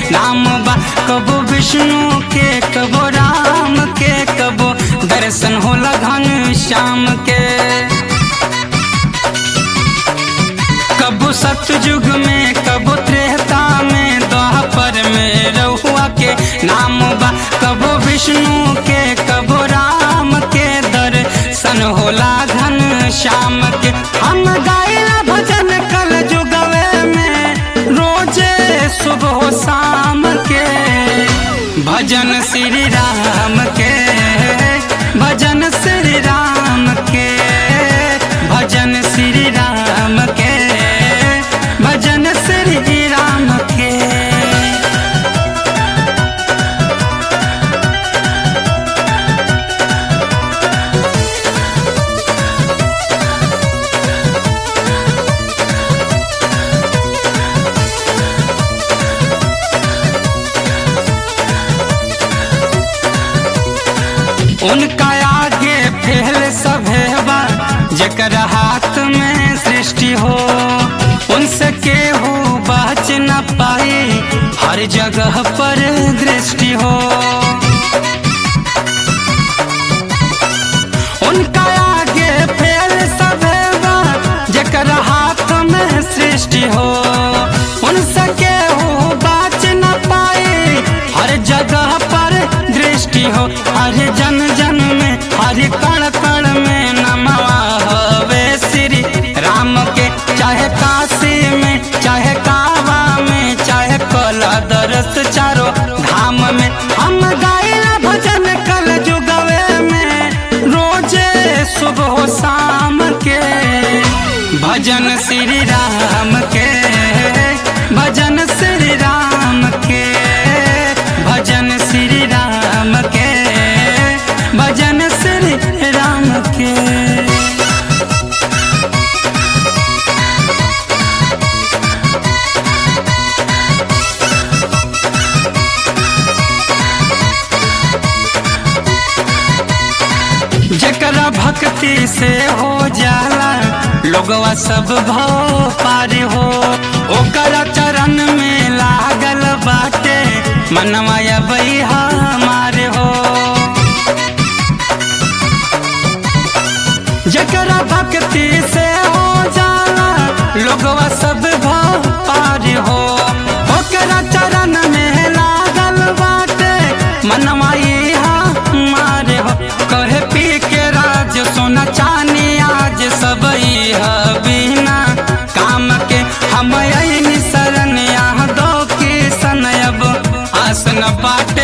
नाम बा कबो विष्णु के कबो राम के कबो दर्शन होला घन श्याम के कबो सतयुग में कबो त्रेता में द्वापर में रहुआ के नाम बा कबो विष्णु के कबो राम के दर्शन होला घन श्याम के हम गाइला भजन कल जुगवे में रोजे सुबह शाम के भजन श्री राम के भजन श्री राम के भजन श्री राम के भजन श्री राम के उनका आगे फैल सभे बा जकर हाथ में सृष्टि हो उनसे केहू बच न पाए हर जगह पर दृष्टि हो उनका आगे फैल सभे बा जकर हाथ में सृष्टि हो उनसे केहू बच न पाए हर जगह पर दृष्टि हो हर जन जन में हर कण कण में नमवा हवे श्री राम के चाहे काशी में चाहे कावा में चाहे कला दरस चारो धाम में हम गाइला भजन कल जुगवे में रोजे सुबह शाम के भजन श्री राम के भजन श्री राम के भजन श्री राम के भजन श्री राम के जकरा भक्ति से हो जाला लोगवा सब भाव पार हो ओकरा चरण में लागल बाटे मनवा बैहा मारे हो जकरा भक्ति से हो जाला लोगवा सब भाव पार हो ओकरा चरण में लागल बाटे मनवा इहा मारे हो कहे पी के राज सोना चानी आज सब इहा बिना काम के हम यही शरण यहाँ दो किसन अब आसन बाट